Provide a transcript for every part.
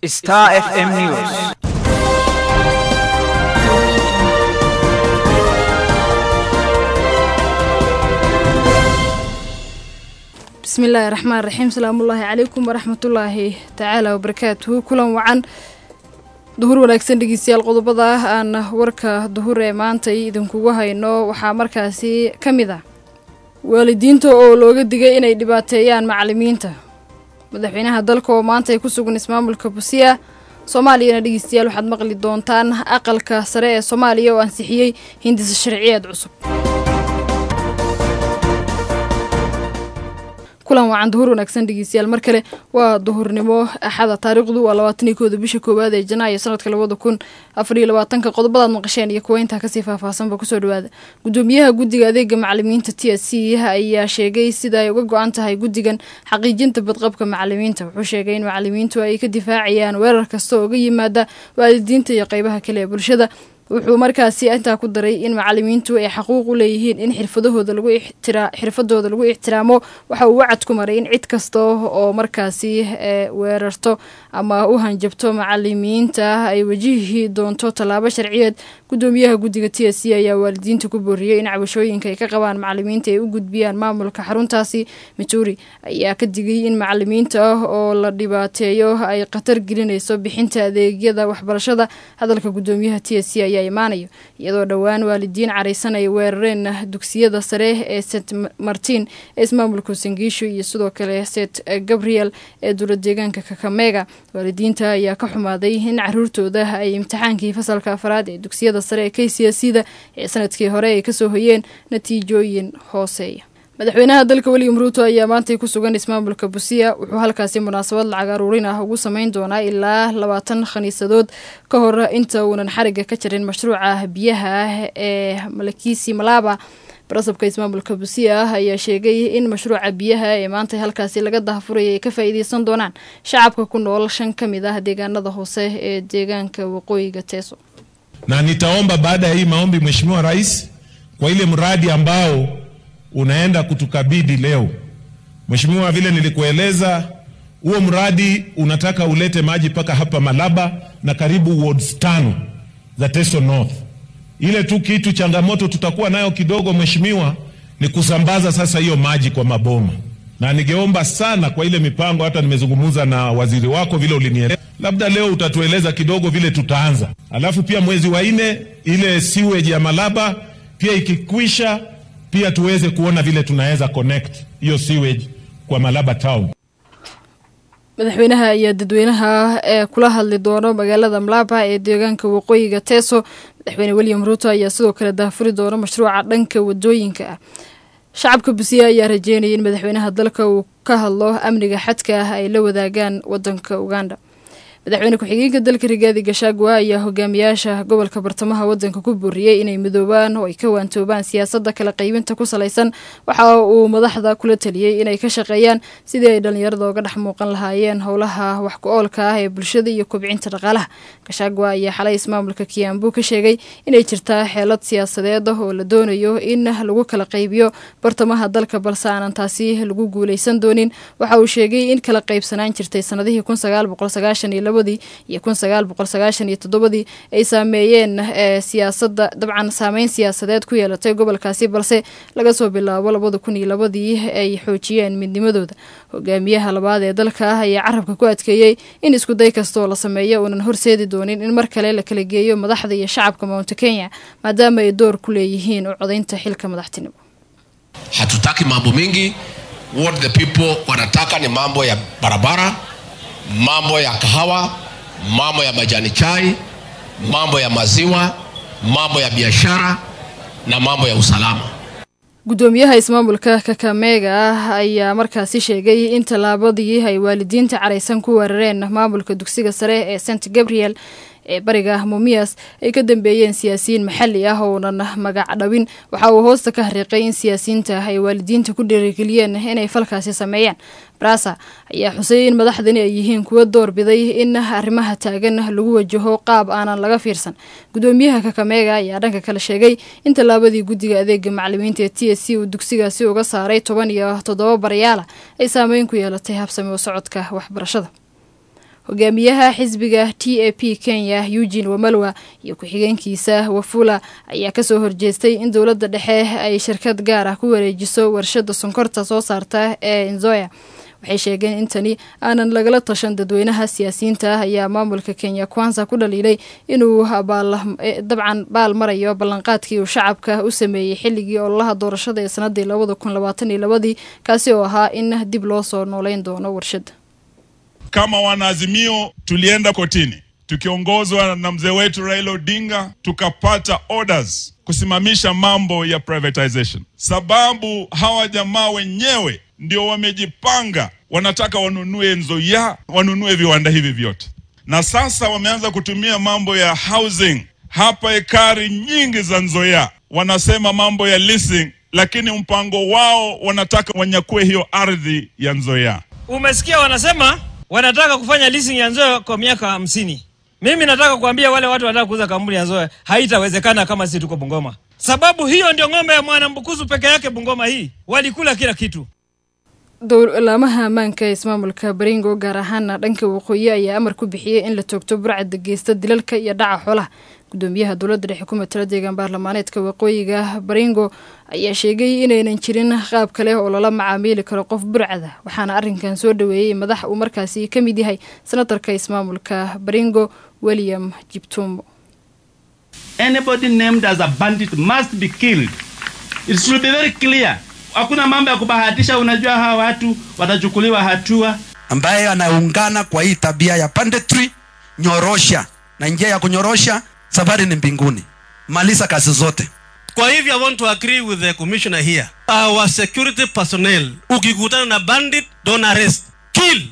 Star FM News. bismillaahi raxmaan raxiim salaamullaahi calaykum waraxmatullaahi tacaala wabarakaatuhu kulan wacan duhur wanaagsan dhegeystayaal qodobada ah aan warka duhur ee maantay idinkugu hayno waxaa markaasi ka mid ah waalidiinta oo looga digay inay dhibaateeyaan macalimiinta madaxweynaha dalka oo maanta ay ku sugan ismaamulka busiya soomaaliyana dhegeystayaal waxaad maqli doontaan aqalka sare ee soomaaliya oo ansixiyey hindisa sharciyeed cusub kulan wacan duhur wanaagsan dhegeystayaal mar kale waa duhurnimo axada taariikhdu waa labaataniyo kooda bisha koowaad ee janaayo sanadka labada kun afariyo labaatanka qodobadaad maqasheen iyo kuwa intaa kasii faahfaahsanba kusoo dhawaada gudoomiyaha guddiga adeega macalimiinta t s c ayaa sheegay sida ay uga go-an tahay guddigan xaqiijinta badqabka macalimiinta wuxuu sheegay in macalimiintu ay ka difaacayaan weerar kasta oo uga yimaada waalidiinta iyo qeybaha kale ee bulshada wuxuu markaasi intaa ku daray in macalimiintu ay xaquuq u leeyihiin in xirfadahooda lagu xirfadooda lagu ixtiraamo waxa uu wacad ku maray in cid kasta oo markaasi weerarto ama u hanjabto macalimiinta ay wajihi doonto tallaabo sharciyeed gudoomiyaha guddiga t s c ayaa waalidiinta ku booriyey in cabashooyinka ay ka qabaan macalimiinta ay u gudbiyaan maamulka xaruntaasi mituri ayaa ka digay in macalimiinta oo la dhibaateeyo ay khatar gelinayso bixinta adeegyada waxbarashada hadalka gudoomiyaha t s c ayaa imaanayo iyadoo dhowaan waalidiin caraysan ay weerareen dugsiyada sare ee st martin ee ismaamulka sangiisho iyo sidoo kale st gabriel ee dowla deegaanka kakamega waalidiinta ayaa ka xumaaday in caruurtooda ay imtixaankii fasalka afraad ee dugsiyada sare ee k c s da ee sanadkii hore ay kasoo hoyeen natiijooyin hooseeya madaxweynaha dalka william ruuto ayaa maantay ku sugan ismaamulka busiya wuxuu halkaasi munaasabad lacag aruurin ah ugu sameyn doonaa ilaa labaatan khaniisadood ka hor inta uunan xariga ka jarin mashruuca biyaha ah ee malakisi malaba barasabka ismaamulka busiya ah ayaa sheegay in mashruuca biyaha ee maanta halkaasi laga dahafuraya ay ka faa'iideysan doonaan shacabka ku nool shan ka mid ah deegaanada hoose ee deegaanka waqooyiga teso na nitaomba baada ya hii maombi Mheshimiwa Rais kwa ile mradi ambao unaenda kutukabidhi leo. Mheshimiwa, vile nilikueleza, huo mradi unataka ulete maji mpaka hapa Malaba na karibu wards tano za Teso North. Ile tu kitu changamoto tutakuwa nayo kidogo, Mheshimiwa, ni kusambaza sasa hiyo maji kwa maboma, na ningeomba sana kwa ile mipango, hata nimezungumza na waziri wako vile ulinieleza, labda leo utatueleza kidogo vile tutaanza, alafu pia mwezi wa nne ile sewage ya Malaba pia ikikwisha pia tuweze kuona vile tunaweza connect hiyo sewage kwa Malaba town. madaxweynaha ayaa dadweynaha ee kula hadli doono magaalada mlaba ee deegaanka waqooyiga teso madaxweyne william ruuto ayaa sidoo kale daafuri doona mashruuca dhanka wadooyinka ah shacabka busiya ayaa rajeynaya in madaxweynaha dalka uu ka hadlo amniga xadka ah ay la wadaagaan wadanka uganda madaxweyne ku-xigeenka dalka rigaadi gashagwa ayaa hogaamiyaasha gobolka bartamaha wadanka ku booriyey inay midoobaan oo ay ka waantoobaan siyaasadda kala qaybinta ku salaysan waxa uu madaxda kula taliyey inay ka shaqeeyaan sidii ay dhallinyarada uga dhex muuqan lahaayeen howlaha wax ku-oolka ah ee bulshada iyo kobcinta dhaqaalaha gashagwa ayaa xalay ismaamulka kiyaambu ka sheegay inay jirtaa xeelad siyaasadeed ah oo la doonayo in lagu kala qaybiyo bartamaha dalka balse aanan taasi lagu guuleysan doonin waxa uu sheegay in kala qaybsanaan jirtay sanadihii iyo kun sagaal boqol sagaashan iyo toddobadii ay saameeyeen siyaasada dabcan saameyn siyaasadeed ku yeelatay gobolkaasi balse laga soo bilaabo labada kun iyo labadii ay xoojiyeen midnimadooda hogaamiyaha labaad ee dalka ah ayaa carabka ku adkeeyey in iskuday kastaoo la sameeyo uunan horseedi doonin in mar kale la kala geeyo madaxda iyo shacabka mounte kenya maadaama ay door ku leeyihiin u codaynta xilka madaxtinimo hatutaki mambo mingi what the people wanataka ni mambo ya barabara mambo ya kahawa, mambo ya majani chai, mambo ya maziwa, mambo ya biashara na mambo ya usalama. gudoomiyaha ismaamulka kakamega ah ayaa markaasi sheegay in tallaabadii ay waalidiinta caraysan ku weerareen maamulka dugsiga sare ee st gabriel ee bariga mumias ay ka dambeeyeen siyaasiyiin maxalli ah ounan magac dhawin waxa uu hoosta ka hariiqay in siyaasiyiinta ay waalidiinta ku dhiirigeliyeen inay falkaasi sameeyaan brasa ayaa xusay in madaxdani ay yihiin kuwa doorbiday in arrimaha taagan lagu wajaho qaab aanan laga fiirsan gudoomiyaha kakameega ayaa dhanka kale sheegay in tallaabadii guddiga adeega macalimiinta ee t s c uu dugsigaasi uga saaray toban iyo toddoba barayaala ay saameyn ku yeelatay habsami u socodka waxbarashada hogaamiyaha xisbiga t a p kenya eugene wamalwa iyo ku-xigeenkiisa wafula ayaa kasoo horjeestay in dowladda dhexe ay shirkad gaar ah ku wareejiso warshada sonkorta soo saarta ee nzoya waxay sheegeen in tani aanan lagala tashan dadweynaha siyaasiyiinta ah ayaa maamulka kenya kwanza ku dhaliilay inuu dabcan baal marayo ballanqaadkii uu shacabka u sameeyey xilligii ololaha doorashada ee sanadii labada kun labaatan iyo labadii kaasi oo ahaa in dib loo soo nooleyn doono warshada kama wanaazimio tulienda kotini tukiongozwa na mzee wetu Raila Odinga tukapata orders kusimamisha mambo ya privatization, sababu hawa jamaa wenyewe ndio wamejipanga, wanataka wanunue Nzoia, wanunue viwanda hivi vyote, na sasa wameanza kutumia mambo ya housing hapa, ekari nyingi za Nzoia, wanasema mambo ya leasing, lakini mpango wao wanataka wanyakue hiyo ardhi ya Nzoia. Umesikia wanasema wanataka kufanya leasing ya Nzoia kwa miaka hamsini. Mimi nataka kuambia wale watu wanataka kuuza kampuni ya Nzoia, haitawezekana kama sisi tuko Bungoma, sababu hiyo ndio ng'ombe ya Mwanambukusu peke yake. Bungoma hii walikula kila kitu. dowlaamaha ammaanka ee ismaamulka baringo gaar ahaana dhanka waqooyi ayaa amar ku bixiyey in la toogto burcadda geysta dilalka iyo dhaca xoolaha gudoomiyaha dowladda dhexe ku matala deegaan baarlamaaneedka waqooyiga baringo ayaa sheegay inaynan jirin qaab kale oo lala macaamiili karo qof burcada waxaana arrinkan soo dhaweeyey madax uu markaasi ka mid yahay senatarka ismaamulka baringo william jibtumbo Anybody named as a bandit must be killed. It should be very clear. Hakuna mambo ya kubahatisha. Unajua hawa watu watachukuliwa hatua. ambaye anaungana kwa hii tabia ya banditry, nyorosha na njia ya kunyorosha, safari ni mbinguni. Maliza kazi zote. Kwa hivyo I want to agree with the commissioner here. Our security personnel, ukikutana na bandit, don't arrest, kill.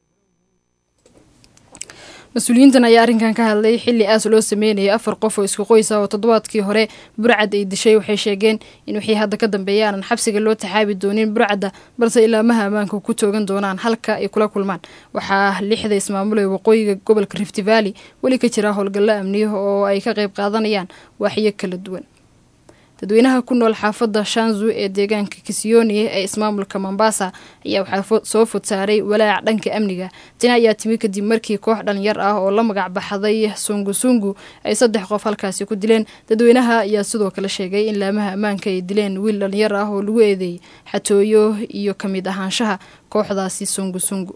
mas-uuliyiintan ayaa arrinkan ka hadlay xilli aas loo sameynayay afar qof oo isku qoys ah oo toddobaadkii hore burcad ay dishay waxay sheegeen in wixii hadda ka dambeeya aanan xabsiga loo taxaabi doonin burcadda balse ilaamaha ammaanka ku toogan doonaan halka ay kula kulmaan waxaa lixda ismaamul ee waqooyiga gobolka rift valley weli ka jira howlgallo amniya oo ay ka qayb qaadanayaan waaxyo kala duwan dadweynaha ku nool xaafadda shanzu ee deegaanka kisioni ee ismaamulka mombasa ayaa waxaa soo fod saaray walaac dhanka amniga tani ayaa timi kadib markii koox dhalinyar ah oo la magac baxday sungusungu ay saddex qof halkaasi ku dileen dadweynaha ayaa sidoo kale sheegay in laamaha ammaanka ay dileen wiil dhalinyar ah oo lagu eedeeyey xatooyo iyo ka mid ahaanshaha kooxdaasi sungusungu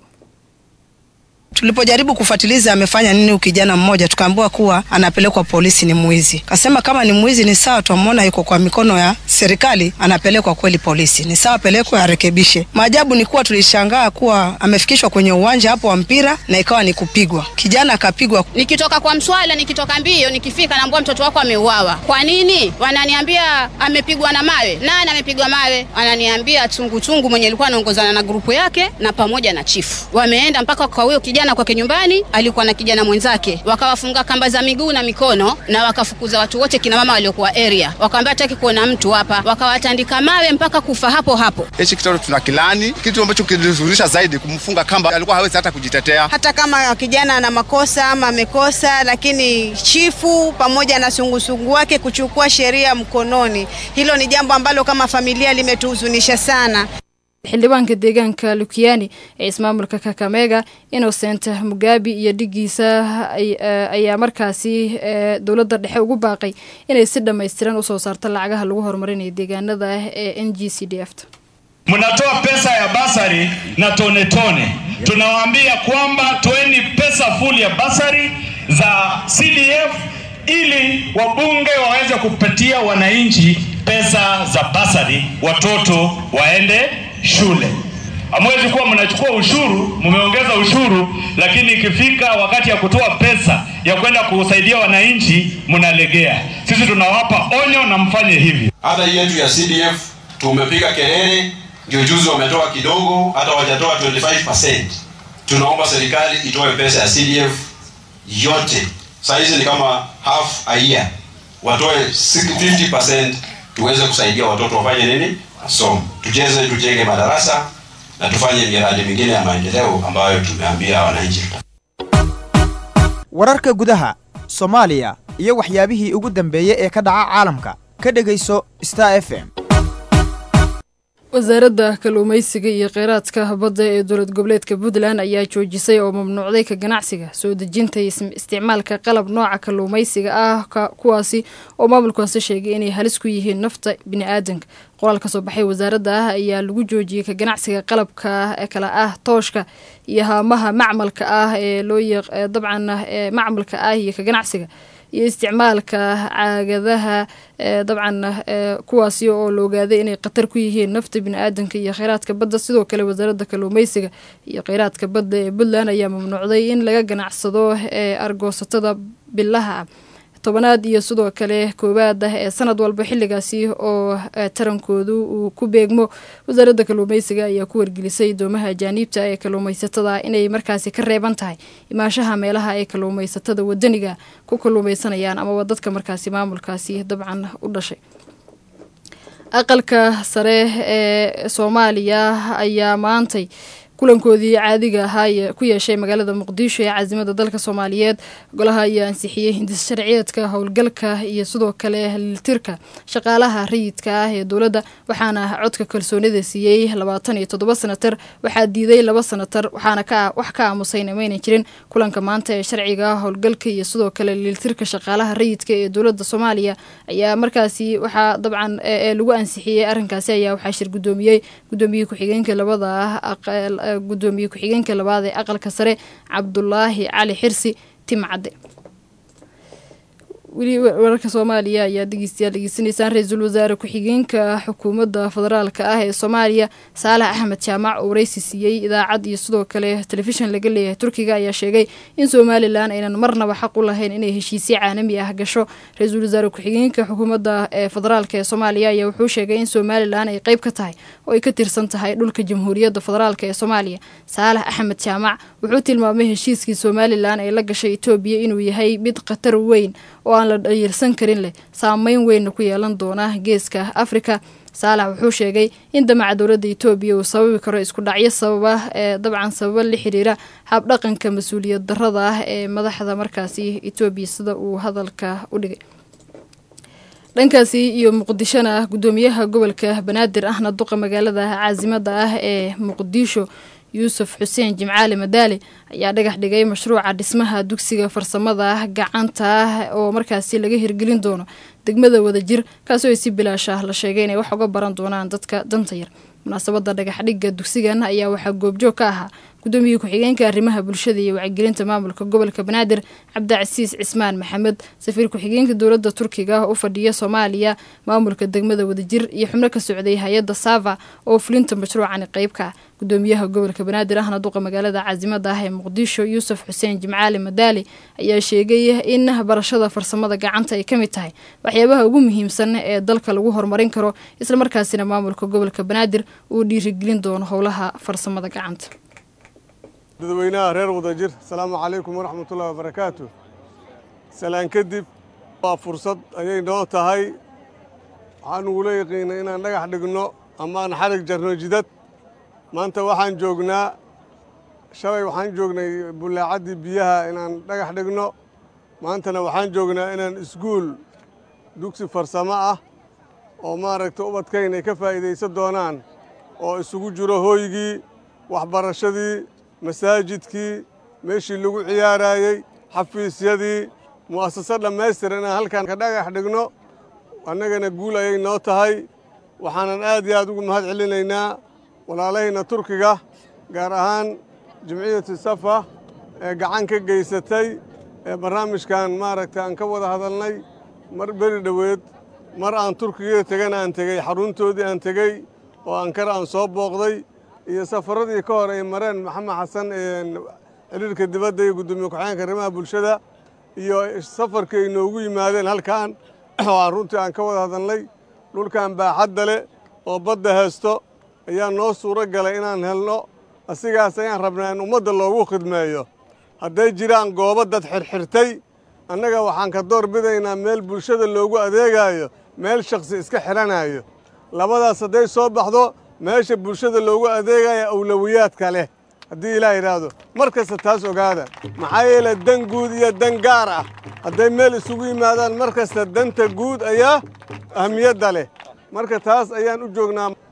Tulipojaribu kufuatiliza amefanya nini kijana mmoja, tukaambiwa kuwa anapelekwa polisi, ni mwizi. Kasema kama ni mwizi ni sawa, twamwona yuko kwa mikono ya serikali, anapelekwa kweli polisi, ni sawa, apelekwe arekebishe. Maajabu ni kuwa tulishangaa kuwa amefikishwa kwenye uwanja hapo wa mpira na ikawa ni kupigwa. Kijana akapigwa. Nikitoka kwa mswala, nikitoka mbio, nikifika naambua mtoto wako ameuawa. Kwa nini? Wananiambia amepigwa na mawe. Nani amepigwa mawe? Wananiambia chunguchungu mwenye alikuwa anaongozana na grupu yake na pamoja na chifu. Wameenda mpaka kwa huyo kijana kwake nyumbani, alikuwa na kijana mwenzake, wakawafunga kamba za miguu na mikono na wakafukuza watu wote, kina mama waliokuwa area, wakaambia hataki kuona mtu hapa, wakawatandika mawe mpaka kufa hapo hapo. Hichi kitendo tuna kilani, kitu ambacho kilizurisha zaidi kumfunga kamba, alikuwa hawezi hata kujitetea. Hata kama kijana ana makosa ama amekosa, lakini chifu pamoja na sungusungu wake kuchukua sheria mkononi, hilo ni jambo ambalo kama familia limetuhuzunisha sana. xildhibaanka deegaanka lukiani ee ismaamulka kakamega innocent mugabi iyo dhigiisa ayaa markaasi dowladda dhexe ugu baaqay inay si dhammaystiran usoo saarto lacagaha lagu horumarinayo deegaanada ee n g c d f mnatoa pesa ya basari na tone tone. Tunawaambia kwamba toeni pesa full ya basari za CDF ili wabunge waweze kupatia wananchi pesa za basari, watoto waende shule. Hamwezi kuwa mnachukua ushuru, mmeongeza ushuru, lakini ikifika wakati ya kutoa pesa ya kwenda kusaidia wananchi mnalegea. Sisi tunawapa onyo na mfanye hivi. Hata hii yetu ya CDF tumepiga kelele, ndio juzi wametoa kidogo, hata wajatoa 25%. Tunaomba serikali itoe pesa ya CDF yote, saa hizi ni kama half a year, watoe 50% tuweze kusaidia watoto wafanye nini, wasome, tucheze, tujenge madarasa na tufanye miradi mingine ya maendeleo ambayo tumeambia wananchi. wararka gudaha soomaaliya iyo waxyaabihii ugu dambeeyey ee ka dhaca caalamka ka dhegayso star f m wasaaradda kalluumeysiga iyo kheyraadka badda ee dowlad goboleedka puntland ayaa joojisay oo mamnuucday ka ganacsiga soo dejinta iyo isticmaalka qalab nooca kalluumeysiga ah kuwaasi oo maamulkaasi sheegay inay halis ku yihiin nafta bini-aadanka qoraal ka soo baxay wasaaradda ah ayaa lagu joojiyey ka ganacsiga qalabka kale ah tooshka iyo haamaha macmalka ah ee loo dabcan macmalka ah iyo ka ganacsiga iyo isticmaalka caagadaha dabcan kuwaasi oo la ogaaday inay khatar ku yihiin nafta bini-aadanka iyo kheyraadka badda sidoo kale wasaaradda kalluumeysiga iyo kheyraadka badda ee puntland ayaa mamnuucday in laga ganacsado ee argoosatada bilaha ah tobanaad iyo sidoo kale koowaad ah ee sanad walba xilligaasi oo tarankoodu uu ku beegmo wasaaradda kalluumeysiga ayaa ku wargelisay doomaha ajaaniibta ee kalluumeysatada inay markaasi ka reeban tahay imaashaha meelaha ay kalluumeysatada wadaniga ku kalluumeysanayaan amaba dadka markaasi maamulkaasi dabcan u dhashay aqalka sare ee soomaaliya ayaa maantay kulankoodii caadiga ahaa ku yeeshay magaalada muqdisho ee caasimada dalka soomaaliyeed golaha ayaa ansixiyey hindis sharciyeedka howlgalka iyo sidoo kale liltirka shaqaalaha rayidka ah ee dowladda waxaana codka kalsoonida siiyey labaatan iyo toddoba sanatar waxaa diiday laba sanatar waxaana wax ka aamusayna maynan jirin kulanka maanta ee sharciga howlgalka iyo sidoo kale liltirka shaqaalaha rayidka ee dowladda soomaaliya ayaa markaasi waxaa dabcan ee lagu ansixiyey arrinkaasi ayaa waxaa shir gudoomiyey gudoomiyey ku-xigeenka labada ah gudoomiye ku-xigeenka labaad ee aqalka sare cabdulaahi cali xirsi timcadde weli wararka soomaaliya ayaa dhegeystayaal dhegeysanaysaan ra-iisul wasaare ku-xigeenka xukuumadda federaalka ah ee soomaaliya saalax axmed jaamac oo wareysi siiyey idaacad iyo sidoo kale telefishan laga leeyahay turkiga ayaa sheegay in somalilan aynan marnaba xaq u lahayn inay heshiisyo caalami ah gasho ra-iisul wasaare ku-xigeenka xukuumadda ee federaalka ee soomaaliya ayaa wuxuu sheegay in somalilan ay qeyb ka tahay oo ay ka tirsan tahay dhulka jamhuuriyadda federaalk ee soomaaliya saalax axmed jaamac wuxuu tilmaamay heshiiskii somalilan ay la gashay etoobiya inuu yahay mid khatar weyn oo aan la dhayirsan karin leh saameyn weynna ku yeelan doona geeska afrika saalax wuxuu sheegay in damaca dowladda etoobiya uu sababi karo isku dhacyo sababa ee dabcan sababa la xiriira habdhaqanka mas-uuliyad darada ah ee madaxda markaasi etoobiya sida uu hadalka u dhigay dhankaasi iyo muqdishona gudoomiyaha gobolka banaadir ahna duqa magaalada caasimada ah ee muqdisho yuusuf xuseen jimcaali madaali ayaa dhagax dhigay mashruuca dhismaha dugsiga farsamada gacanta oo markaasi laga hirgelin doono degmada wadajir kaasoo ay si bilaash ah la sheegay inay wax uga baran doonaan dadka danta yar munaasabada dhagaxdhigga dugsigan ayaa waxaa goobjoog ka ahaa gudoomiye ku-xigeenka arrimaha bulshada iyo wacyigelinta maamulka gobolka banaadir cabdicasiis cismaan maxamed safiir ku-xigeenka dowladda turkiga u fadhiya soomaaliya maamulka degmada wadajir iyo xubno ka socday hay-adda sava oo fulinta mashruucani qeyb ka ah gudoomiyaha gobolka banaadir ahna duqa magaalada caasimada ah ee muqdisho yuusuf xuseen jimcaali madaali ayaa sheegay in barashada farsamada gacanta ay ka mid tahay waxyaabaha ugu muhiimsan ee dalka lagu horumarin karo islamarkaasina maamulka gobolka banaadir uu dhiirigelin doono howlaha farsamada gacanta dadweynaha reer wadajir asalaamu calaykum waraxmatullahi wabarakaatu salaan kadib waa fursad ayay noo tahay waxaan ugula yaqiinay inaan dhagax dhigno ama aan xarig jarno jidad maanta waxaan joognaa shalay waxaan joognay bullaacaddii biyaha inaan dhagax dhigno maantana waxaan joognaa inaan iskuul dugsi farsamo ah oo maaragta ubadkayn ay ka faa'iidaysan doonaan oo isugu jiro hooygii waxbarashadii masaajidkii meeshii lagu ciyaaraayey xafiisyadii mu'asasa dhammaystiran inaan halkan ka dhagax dhigno annagana guul ayay noo tahay waxaanan aad iyo aad ugu mahad celinaynaa walaalahayna turkiga gaar ahaan jimciyatu safa ee gacan ka geysatay ee barnaamijkan maaragta aan ka wada hadalnay mar beri dhoweed mar aan turkiga tegana aan tegey xaruntoodii aan tegey oo ankara aan soo booqday iyo safaradii ka hor ay mareen maxamed xasan xiriirka dibadda iyo guddoomiye ku-xigeenka arrimaha bulshada iyo safarkii ay noogu yimaadeen halkan oo aan runtii aan ka wada hadalnay dhulkan baaxadda leh oo badda haysto ayaa noo suuro galay inaan helno asigaas ayaan rabnaa in ummadda loogu khidmeeyo hadday jiraan goobo dad xirxirtay annaga waxaan ka door bidaynaa meel bulshada loogu adeegaayo meel shakhsi iska xidhanayo labadaas hadday soo baxdo meesha bulshada loogu adeegaya awlowiyaadka leh haddii ilaah yidhaahdo mar kasta taas ogaada maxaa yeele dan guud iyo dan gaar ah hadday meel isugu yimaadaan mar kasta danta guud ayaa ahmiyadda leh marka taas ayaan u joognaa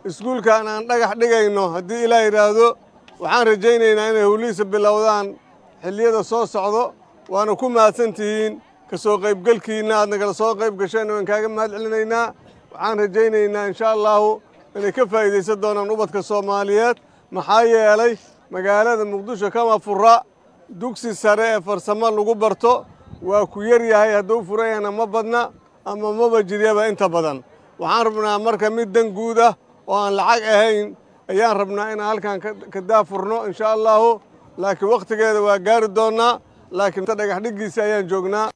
iskuulkan aan dhagax dhigayno haddii ilaa yidhaahdo waxaan rajaynaynaa inay howlihiisa bilowdaan xilliyada soo socdo waana ku mahadsan tihiin ka soo qaybgelkiinna aad nagala soo qayb gasheen waan kaaga mahad celinaynaa waxaan rajaynaynaa insha allahu inay ka faa'iidaysan doonaan ubadka soomaaliyeed maxaa yeelay magaalada muqdisho kama fura dugsi sare ee farsamo lagu barto waa ku yar yahay hadduu furan yahana ma badna ama maba jiryaba inta badan waxaan rabnaa marka mid dan guud ah oo aan lacag ahayn ayaan rabnaa inaan halkan ka daafurno insha allahu laakiin wakhtigeeda waa gaari doonnaa laakiin dhagax dhiggiisa ayaan joognaa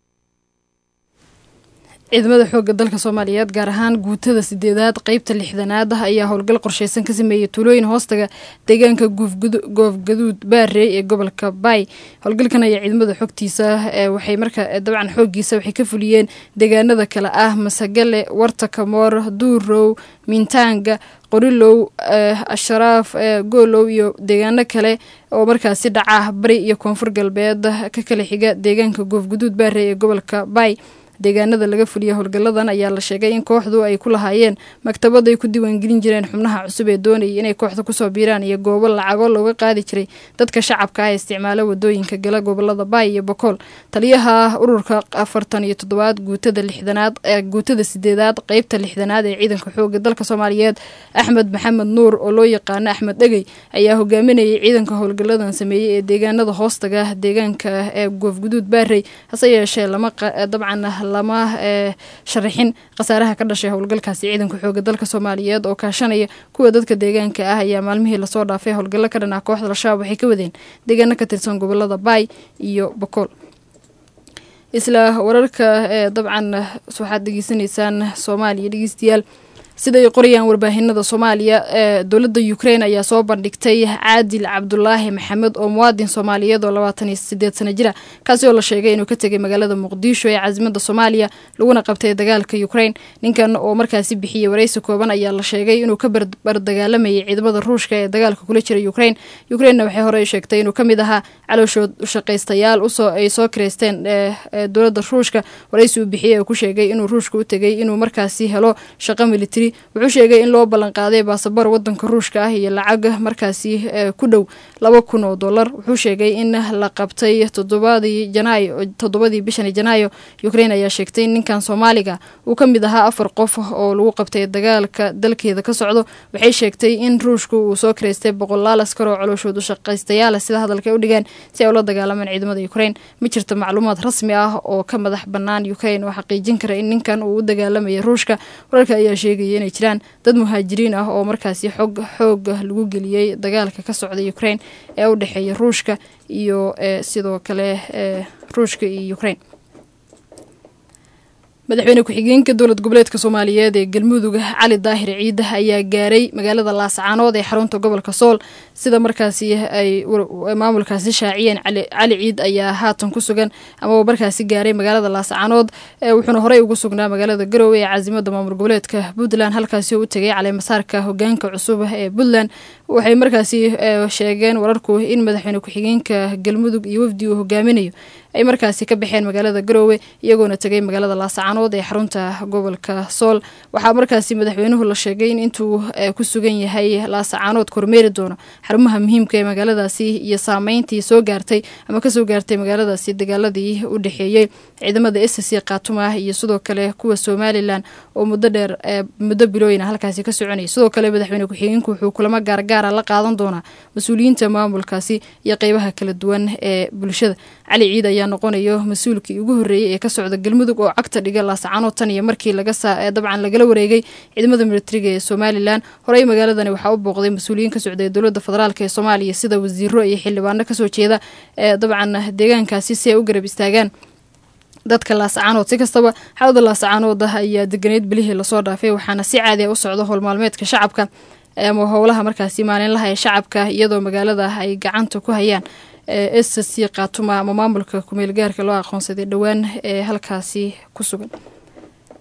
ciidamada xoogga dalka soomaaliyeed gaar ahaan guutada sideedaad qeybta lixdanaad ah ayaa howlgal qorsheysan ka sameeyey tuulooyin hoostaga deegaanka goofgaduud baarey ee gobolka baay howlgalkan ayaa ciidamada xogtiisa waxay marka dabcan xooggiisa waxay ka fuliyeen deegaanada kale ah masagale warta kamoor duurow miintaanga qorilow asharaaf goolow iyo deegaano kale oo markaasi dhaca bari iyo koonfur galbeed ka kala xiga deegaanka goofgaduud baarey ee gobolka baay deegaanada laga fuliya howlgalladan ayaa la sheegay in kooxdu ay ku lahaayeen maktabad ay ku diiwaangelin jireen xubnaha cusub ee doonayay inay kooxda kusoo biiraan iyo goobo lacago looga qaadi jiray dadka shacabka ah ee isticmaala wadooyinka gala gobolada baay iyo bokool taliyaha ururka afartan iyo toddobaad guutada lixdanaad guutada sideedaad qeybta lixdanaad ee ciidanka xooga dalka soomaaliyeed axmed maxamed nuur oo loo yaqaano axmed dhegey ayaa hogaaminayay ciidanka howlgalladan sameeyey ee deegaanada hoostaga deegaanka ee goofguduud baarey hase yeeshee lama dabcan lama sharaxin khasaaraha ka dhashay howlgalkaasi ciidanka xooga dalka soomaaliyeed oo kaashanaya kuwa dadka deegaanka ah ayaa maalmihii lasoo dhaafay howlgallo ka dhan ah kooxda al-shabaab waxay ka wadeen deegaano ka tirsan gobolada baay iyo bokool isla wararka ee dabcan waxaad degeysanaysaan soomaaliya dhegeystayaal siday qorayaan warbaahinada soomaaliya ee dowladda ukrain ayaa soo bandhigtay caadil cabdulaahi maxamed oo muwaadin soomaaliyeed oo labaatan iyo sideed sana jira kaasi oo la sheegay inuu ka tegay magaalada muqdisho ee caasimada soomaaliya laguna qabtay dagaalka ukrain ninkan oo markaasi bixiyey waraysi kooban ayaa la sheegay inuu ka bardagaalamayay ciidamada ruushka ee dagaalka kula jira ukrain ukrainna waxay horey sheegtay inuu kamid ahaa calooshood ushaqaystayaal usoo ay soo kireysteen dowladda ruushka waraysi uu bixiyey oo ku sheegay inuu ruushka u tegay inuu markaasi helo shaqo militari wuxuu sheegay in loo ballanqaaday baasaboor wadanka ruushka ah iyo lacag markaasi ku dhow laba kun oo dollar wuxuu sheegay in la qabtay todobadii janaayo toddobadii bishani janaayo ukrain ayaa sheegtay in ninkan soomaaliga uu ka mid ahaa afar qof oo lagu qabtay dagaalka dalkeeda ka socdo waxay sheegtay in ruushku uu soo kireystay boqolaal askar oo calooshood u shaqaystayaala sida hadalka u dhigeen si ay ula dagaalamaan ciidamada ukrain ma jirto macluumaad rasmi ah oo ka madax bannaan ukrain oo xaqiijin kara in ninkan uu u dagaalamayay ruushka wararka ayaa sheegaya inay jiraan dad muhaajiriin ah oo markaasi xog xooga lagu geliyey dagaalka ka socda ukrain ee u dhexeeya ruushka iyo sidoo kale ruushka iyo ukrain madaxweyne ku-xigeenka dowlad goboleedka soomaaliyeed ee galmudug cali daahir ciide ayaa gaaray magaalada laascaanood ee xarunta gobolka sool sida markaasi ay maamulkaasi shaaciyeen cali ciid ayaa haatan ku sugan amaba markaasi gaaray magaalada laascaanood wuxuuna horey ugu sugnaa magaalada garowe ee caasimada maamul goboleedka puntland halkaasi oo u tegay caleemasaarka hogaanka cusub ee puntland waxay markaasi sheegeen wararku in madaxweyne ku-xigeenka galmudug iyo wafdi uu hogaaminayo ay markaasi ka baxeen magaalada garoowe iyagoona tegay magaalada laascaanood ee xarunta gobolka sool waxaa markaasi madaxweynuhu la sheegay in intuu ku sugan yahay laascaanood kormeeri doono xarumaha muhiimka ee magaaladaasi iyo saameyntii soo gaartay ama kasoo gaartay magaaladaasi dagaaladii u dhexeeyey ciidamada s c khaatuma iyo sidoo kale kuwa somalilan oo muddo dheer muddo bilooyina halkaasi ka soconayay sidoo kale madaxweyne ku-xigeenku wuxuu kulamo gaargaara la qaadan doonaa mas-uuliyiinta maamulkaasi iyo qeybaha kala duwan ee bulshada cali ciid ayaa noqonayo mas-uulkii ugu horreeyey ee ka socda galmudug oo cagta dhiga laascaanood tan iyo markii dabcan lagala wareegay ciidamada militariga ee somalilan horey magaaladani waxaa u booqday mas-uuliyiin ka socday dowladda federaalk ee soomaaliya sida wasiiro iyo xildhibaano kasoo jeeda ee dabcan deegaankaasi si ay u garab istaagaan dadka laascaanood si kastaba xaalada laascaanood ah ayaa deganeyd bilihii lasoo dhaafay waxaana si caadi a u socda howlmaalmeedka shacabka ama howlaha markaasi maalinlaha ee shacabka iyadoo magaalada ay gacanta ku hayaan s c khaatuma ama maamulka kumeel gaarka loo aqoonsaday dhowaan ee halkaasi ku sugan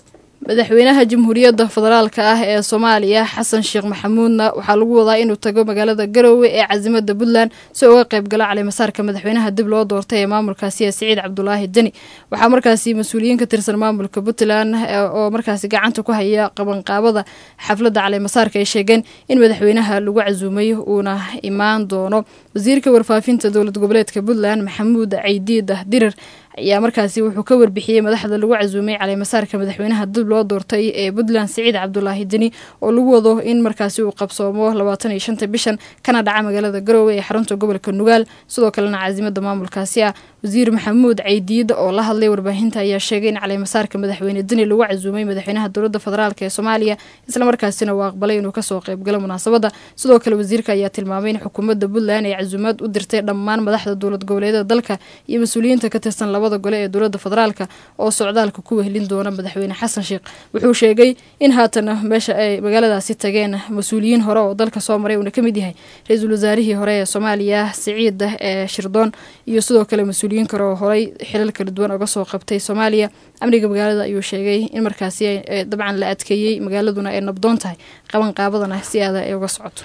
madaxweynaha jamhuuriyadda federaalka ah ee soomaaliya xasan sheekh maxamuudna waxaa lagu wadaa inuu tago magaalada garowe ee casimada puntland si uga qayb galo calimasaarka madaxweynaha dib loo doortay ee maamulkaasi ee siciid cabdulaahi deni waxaa markaasi mas-uuliyiin ka tirsan maamulka puntland oo markaasi gacanta ku haya qabanqaabada xafladda calimasaarka ay sheegeen in madaxweynaha lagu casuumay uuna imaan doono wasiirka warfaafinta dowlad goboleedka puntland maxamuud caydiid dirir ayaa markaasi wuxuu ka warbixiyey madaxda lagu casuumay caleemasaarka madaxweynaha dib loo doortay ee puntland siciid cabdulaahi deni oo lagu wado in markaasi uu qabsoomo labaatan iyo shanta bishan kana dhaca magaalada garowe ee xarunta gobolka nugaal sidoo kalena caasimada maamulkaasi ah wasiir maxamuud caydiid oo la hadlay warbaahinta ayaa sheegay in caleemasaarka madaxweyne deni lagu casuumay madaxweynaha dowlada federaalk ee soomaaliya islamarkaasina uu aqbalay inuu kasoo qeybgalo munaasabada sidoo kale wasiirka ayaa tilmaamay in xukuumadda puntland ay casuumaad u dirtay dhammaan madaxda dowlad goboleedyada dalka iyo mas-uuliyiinta ka tirsan labada gole ee dowlada federaalka oo socdaalka ku wehlin doona madaxweyne xasan sheekh wuxuu sheegay in haatan meesha ay magaaladaasi tageen mas-uuliyiin hore oo dalka soo maray uuna kamid yahay ra-iisul wasaarihii hore ee soomaaliya siciid ee shirdoon iyo sidoo kale mas-uuliyiin kale oo horey xilal kala duwan uga soo qabtay soomaaliya amniga magaalada ayuu sheegay in markaasi dabcan la adkeeyey magaaladuna ay nabdoon tahay qabanqaabadana si aada ay uga socoto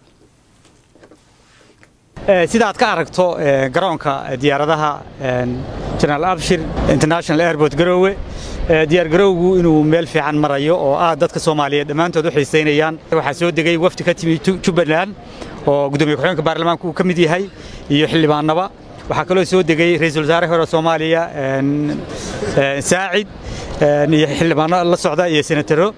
sida aad ka aragto garoonka diyaaradaha jenaraal abshir international airport garoowe diyaargarowgu inuu meel fiican marayo oo aad dadka soomaaliyeed dhammaantood u xiisaynayaan waxaa soo degay wafdi ka timi jubbaland oo gudoomiye ku-xigeenka baarlamaanka uu ka mid yahay iyo xildhibaanaba waxaa kaloo soo degay ra-iisul wasaare hore soomaaliya saacid iyo xildhibaano la socda iyo senataro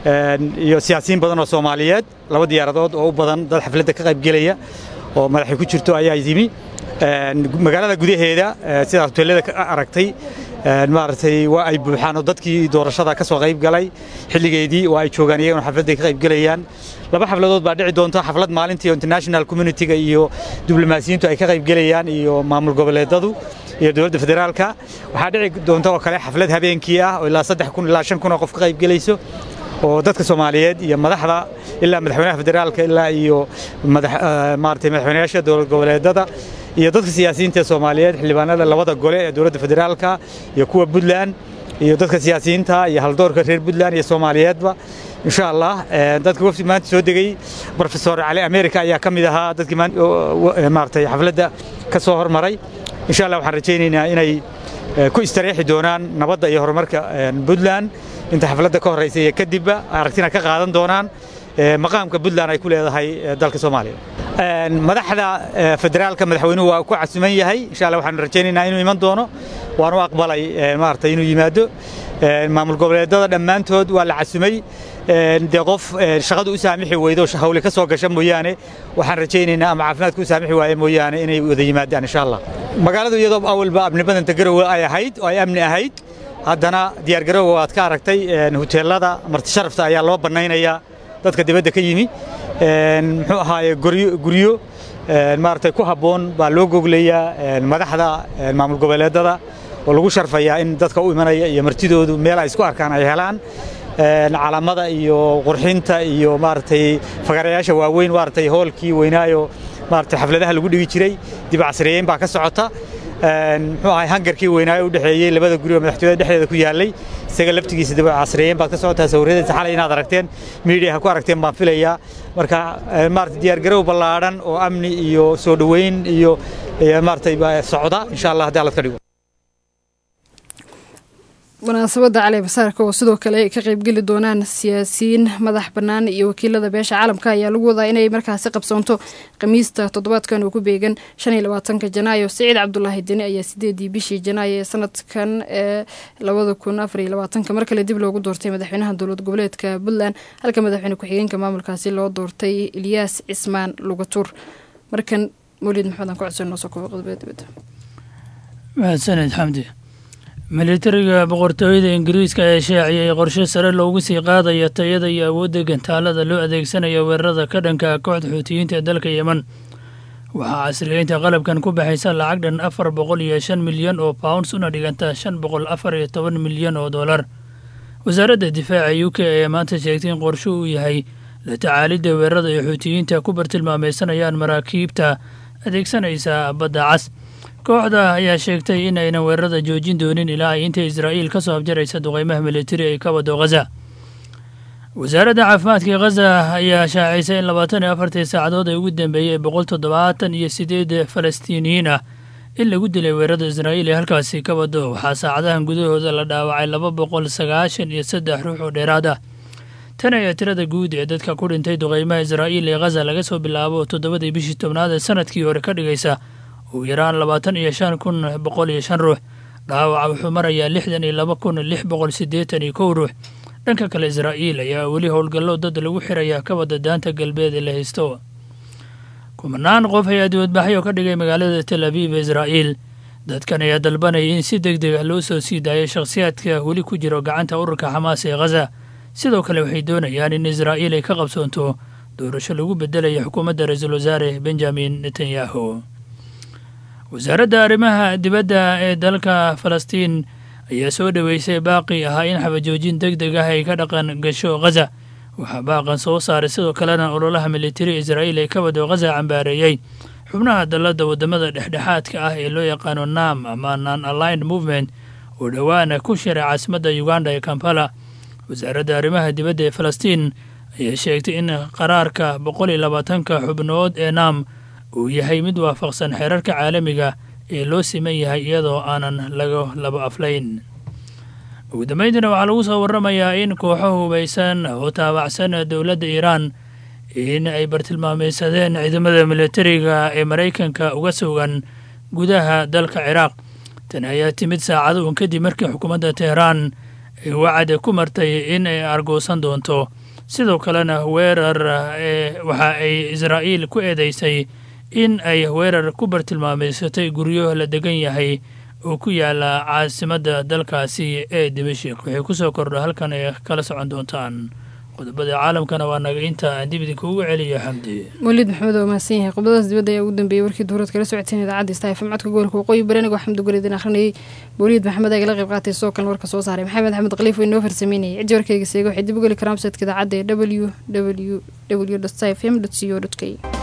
iyo siyaasiyiin badan oo soomaaliyeed laba diyaaradood oo u badan dad xafladda ka qaybgelaya oo madaxay ku jirto ayaa yimi magaalada gudaheeda sidaa hoteelada ka aragtay maaragtay waa ay buuxaan oo dadkii doorashada ka soo qayb galay xilligeedii waa ay joogaan iyaguna xafladday ka qayb gelayaan laba xafladood baa dhici doonta xaflad maalintii international community-ga iyo diblomaasiyiintu ay ka qayb gelayaan iyo maamul goboleedadu iyo dowladda federaalka waxaa dhici doonta oo kale xaflad habeenkii ah oo ilaa saddex kun ilaa shan kun oo qof ka qayb gelayso oo dadka soomaaliyeed iyo madaxda ilaa madaxweynaha federaalka ilaa iyo maaragtay madaxweynayaasha dowlad goboleedada iyo dadka siyaasiyiinta soomaaliyeed xildhibaanada labada gole ee dowladda federaalka iyo kuwa puntland iyo dadka siyaasiyiinta iyo haldoorka reer puntland iyo soomaaliyeedba insha allah dadka wafdi maanta soo degay profesor cali america ayaa ka mid ahaa dadkii maaragtay xafladda ka soo hormaray insha allah waxaan rajaynaynaa inay ku istareexi doonaan nabadda iyo horumarka puntland inta xafladda ka horraysa iyo kadibba aragtina ka qaadan doonaan maqaamka puntland ay ku leedahay dalka soomaaliya madaxda federaalka madaxweynuhu waa ku casuman yahay insha allah waxaan rajaynaynaa inuu iman doono waan u aqbalay maaragtay inuu yimaado maamul goboleedada dhammaantood waa la casumay dee qof shaqadu u saamixi weydo hawli ka soo gasha mooyaane waxaan rajaynaynaa ama caafimaadka u saamixi waaye mooyaane inay wada yimaadaan insha allah magaaladu iyadoo awalba amni badanta garowe ay ahayd oo ay amni ahayd haddana diyaargarowga waad ka aragtay hoteelada marti sharafta ayaa loo bannaynayaa dadka dibadda ka yimi muxuu ahaaye guryo maaragtay ku habboon baa loo goglayaa madaxda maamul goboleedada oo lagu sharfayaa in dadka u imanaya iyo martidoodu meel ay isku arkaan ay helaan calaamada iyo qurxinta iyo maaragtay fagarayaasha waaweyn maaragtay hoolkii weynaayo maaragtay xafladaha lagu dhigi jiray dib casriyeyn baa ka socota muxuu ahay hangarkii weynaayo u dhexeeyey labada guri oo madaxtooyada dhexdeeda ku yaallay isaga laftigiisa dib casriyeyn baad ka socotaa sawiradiisa xalay inaad aragteen miidiyaha ku aragteen baan filayaa marka maaragtay diyaargarow ballaadhan oo amni iyo soo dhoweyn iyo maaragtay socda insha allah haddii alla ka dhigo munaasabadda cali basaarka oo sidoo kale ay ka qaybgeli doonaan siyaasiyiin madax bannaan iyo wakiilada beesha caalamka ayaa lagu wadaa inay markaasi qabsoonto khamiista toddobaadkan oo ku beegan shan iyo labaatanka janaayo siciid cabdulaahi deni ayaa sideedii bishii janaayo ee sanadkan ee labada kun afar iyo labaatanka mar kale dib loogu doortay madaxweynaha dowlad goboleedka puntland halka madaxweyne ku-xigeenka maamulkaasi loo doortay ilyaas cismaan lugatuur markan mawlid maxamed aan ku codsan noo soo koobo qodobada dibadda mahadsaned xamdi militariga boqortooyada ingiriiska ayaa shaaciyay qorshe sare loogu sii qaadaya tayada iyo awoodda gantaalada loo adeegsanayo weerarada ka dhanka kooxda xuutiyiinta ee dalka yemen waxaa casriyeynta qalabkan ku baxaysa lacag dhan afar boqol iyo shan milyan oo pounds una dhiganta shan boqol afar iyo toban milyan oo dollar wasaaradda difaaca u k ayaa maanta sheegtay in qorshe uu yahay la tacaalidda weerarada ay xuutiyiinta ku bartilmaameysanayaan maraakiibta adeegsanaysa badda cas kooxda ayaa sheegtay in aynan weerarada joojin doonin ilaa ay inta israa'iil ka soo abjaraysa duqeymaha militari ay ka wado khaza wasaaradda caafimaadka ee khaza ayaa shaacisay in labaatan iyo afartii saacadood ay ugu dambeeyey boqol toddobaatan iyo sideed falastiiniyiin ah in lagu dilay weerarada israa'iil ee halkaasi ka wado waxaa saacadahan gudahooda la dhaawacay laba boqol sagaashan iyo saddex ruux oo dheeraad ah tan ayaa tirada guud ee dadka ku dhintay duqeymaha israa'iil ee khaza laga soo bilaabo toddobadii bishii tobnaad ee sanadkii hore ka dhigaysa ugu yaraan labaatan iyo shan kun boqol iyo shan ruux dhaawaca wuxuu marayaa lixdan iyo laba kun lix boqol siddeetan iyo kow ruux dhanka kale israa'iil ayaa weli howlgallo dad lagu xirayaa ka wada daanta galbeed ee la haysto kumanaan qof ayaa dibadbaxyo ka dhigay magaalada tel abiib ee israa'iil dadkan ayaa dalbanaya in si deg deg ah loo soo sii daayo shakhsiyaadka weli ku jiro gacanta ururka xamaas ee khaza sidoo kale waxay doonayaan in israa'iil ay ka qabsoonto doorasho lagu beddelaya xukuumadda ra-iisul wasaare benjamin netanyahu wasaaradda arrimaha dibadda ee dalka falastiin ayaa soo dhoweysay baaqi ahaa in xabajoojin deg deg ah ay ka dhaqan gasho khaza waxaa baaqan soo saaray sidoo kalena ololaha militari israa'iil ee ka wado khaza cambaareeyey xubnaha dalladda waddamada dhexdhexaadka ah ee loo yaqaano nam ama non aligned movement oo dhowaana ku shiray caasimadda uganda ee kampala wasaaradda arrimaha dibadda ee falastiin ayaa sheegtay in qaraarka boqol iyo labaatanka xubnood ee nam uu yahay mid waafaqsan xeerarka caalamiga ee loo siman yahay iyadoo aanan laga laba aflayn ugu dambayntiina waxaa lagu soo warramayaa in kooxo hubaysan oo taabacsan dowladda iiraan in ay bartilmaameysadeen ciidamada militariga ee maraykanka uga sugan gudaha dalka ciraaq tani ayaa timid saacado uun kadib markii xukuumadda teheraan ay wacad ku martay in ay argoosan doonto sidoo kalena weerar waxa ay israa'iil ku eedeysay in ay weerar ku bartilmaameysatay guryo la degan yahay oo ku yaala caasimadda dalkaasi ee dimashik waxay ku soo kordha halkan ay kala socon doontaan qodobada caalamkana waa naga inta aan dib idinkuugu celiyo xamdi mawlid maxamed oo mahadsan yahay qodobadaas dibadda ayaa ugu dambeeyey warkii duurood kala socoteen idaacadda istaafm codka gobolka waqooyi bari anigoo xamdi guridin akhrinayay mawlid maxamed ayaa kala qayb qaatay sidoo kalena warka soo saaray maxamed axmed khaliif oo inoo farsameynayay ciddi warkayga seega waxay dib u geli karaan websaytka idaacadda ee w w w fm co k